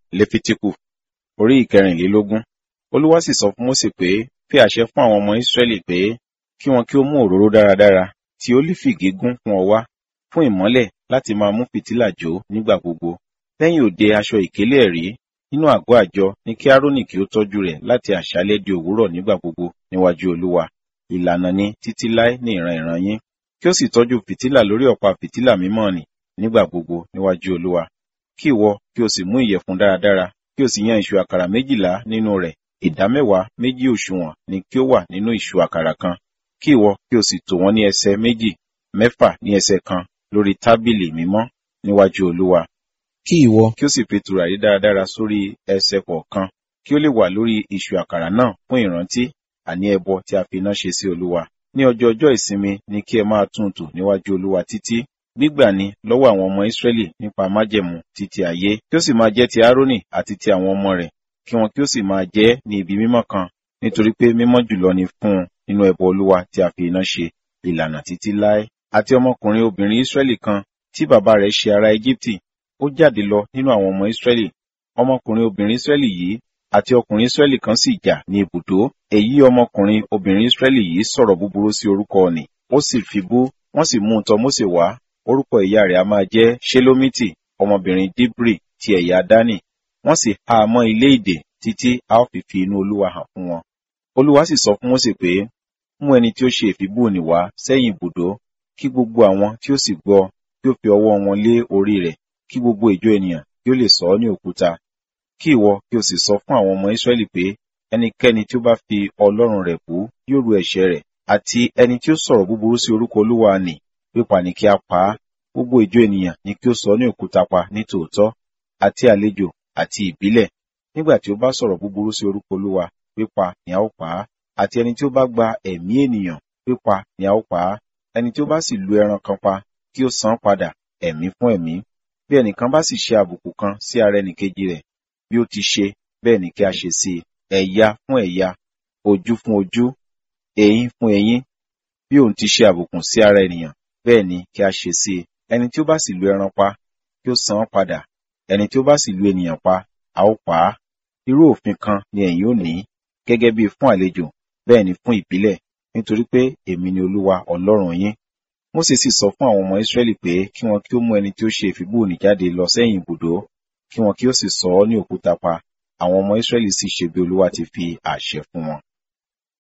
lefitiku orí ìkẹrìnlélógún olúwa sì sọ fún mósè pé fi àṣẹ fún àwọn ọmọ ísírẹ́lì pé kí wọn kí ó mú òróró dáradára tí ólífì gígùn fún ọ wá fún ìmọ́lẹ̀ láti máa mú fìtílà jó nígbà gbogbo lẹ́yìn òde aṣọ ìkélé ẹ̀rí nínú àgọ́ àjọ ní kí árónì kí ó tọ́jú rẹ̀ láti àṣálẹ́ di òwúrọ̀ nígbà gbogbo níwájú olúwa ìlànà ni títí láé ní ìran ìran yín kí ó sì tọ́jú fìtílà lórí ọ̀pá fìtílà mímọ́ nì nígbà gbogbo níwájú olúwa kí ìwọ kí o sì mú ìyẹ̀fun dáradára kí o sì yan ìṣù àkàrà méjìlá nínú rẹ̀ ìdámẹ́wàá méjì òṣùwọ̀n ni kí ó wà nínú ìṣù àkàrà kan kí ìwọ kí o sì tò wọ́n ní ẹsẹ̀ méjì mẹ́fà ní ẹsẹ̀ kan lórí tábìlì mímọ́ níwájú olúwa kí ìwọ kí ó sì fi tùràrí dáradára sórí ẹsẹ̀ kọ̀ọ̀kan kí ó lè wà lórí ìṣù àkàrà náà fún ìrántí àní ẹbọ tí a fi iná ṣe sí olúwa ní ọjọ́ ọjọ́ ìsinmi ni kí ẹ máa tún tò níwájú olúwa títí gbígbà ni lọ́wọ́ àwọn ọmọ Ísírẹ́lì nípa májẹ̀mú títí ayé kí ó sì máa jẹ́ ti Árónì àti ti àwọn ọmọ rẹ̀ kí wọn kí ó sì máa jẹ́ ní ibi mímọ́ kan nítorí pé mímọ́ jùlọ ni fún un nínú ẹbọ olúwa tí a fi iná ṣe ìlànà títí láé àti ọmọkùnrin obìnrin Ísírẹ́lì kan tí bàbá rẹ̀ ṣe ará Éjíptì ó jáde lọ nínú àwọn ọmọ Ísírẹ́lì ọmọkùnrin obìnrin Ísírẹ́lì yìí àti ọkùnrin Ísírẹ́lì kan sì jà ní ibùdó èyí ọmọkùnrin obìnrin Ísírẹ́lì yìí sọ̀rọ̀ búburú sí orúkọ ọ̀nì ó sì fi bú wọ́n sì mú un tọ̀ Mósè wá orúkọ ìyá rẹ̀ a máa jẹ́ Ṣelomiti ọmọbìnrin Dibri ti ẹ̀yà Dánì wọ́n sì há a mọ́ ilé ìdè títí a ó fi fi inú Olúwa hàn fún wọn. Olúwa sì sọ fún Mósè pé mú ẹni tí ó ṣe ìfibú òní wá sẹ́yìn ibùdó kí gbogbo àwọn tí ó sì gbọ́ kí ó fi ọwọ́ wọn lé orí rẹ̀ kí gbogbo ìjọ ènìyàn kí ó lè sọ ọ́ ní òkúta kí ìwọ kí o sì sọ fún àwọn ọmọ Ísírẹ́lì pé ẹnikẹ́ni tí ó bá fi Ọlọ́run rẹ̀ bú yóò ru ẹ̀ṣẹ̀ rẹ̀ àti ẹni tí ó sọ̀rọ̀ búburú sí orúkọ Olúwa nì pípa ní kí a pa á gbogbo ìjọ ènìyàn ni kí ó sọ ní òkúta pa ní tòótọ́ àti àlejò àti ìbílẹ̀ nígbà tí ó bá sọ̀rọ̀ búburú sí orúkọ Olúwa pípa ni a ó pa á àti ẹni tí ó bá gba ẹ̀mí ènìyàn pípa ni a ó pa á ẹni tí ó bá sì lu ẹran kan pa kí ó san padà ẹ̀mí fún ẹ̀mí bí ẹnìkan bá sì ṣe àbùkù kan sí ara ẹnìkejì rẹ̀ bí ó ti ṣe bẹ́ẹ̀ ni kí a ṣe sí i ẹ̀yà fún ẹ̀yà ojú fún ojú eyín fún eyín bí òun ti ṣe àbùkù sí ara ènìyàn bẹ́ẹ̀ ni kí a ṣe sí i ẹni tí ó bá sì lu ẹran pa kí ó san án padà ẹni tí ó bá sì lu ènìyàn pa a ó pa á irú òfin kan ni ẹ̀yin ò ní gẹ́gẹ́ bí fún àlejò bẹ́ẹ̀ ni fún ìbílẹ̀ nítorí pé èmi ni Olúwa Ọlọ́run yín Mósè sì sọ fún àwọn ọmọ Ísírẹ́lì pé kí wọn kí ó mú ẹni tí ó ṣe ìfibúni jáde lọ sẹ́yìn ibùdó kí wọn kí ó sì sọ ọ́ ní òkúta pa àwọn ọmọ Ísírẹ́lì sì ṣe bí Olúwa ti fi àṣẹ fún wọn.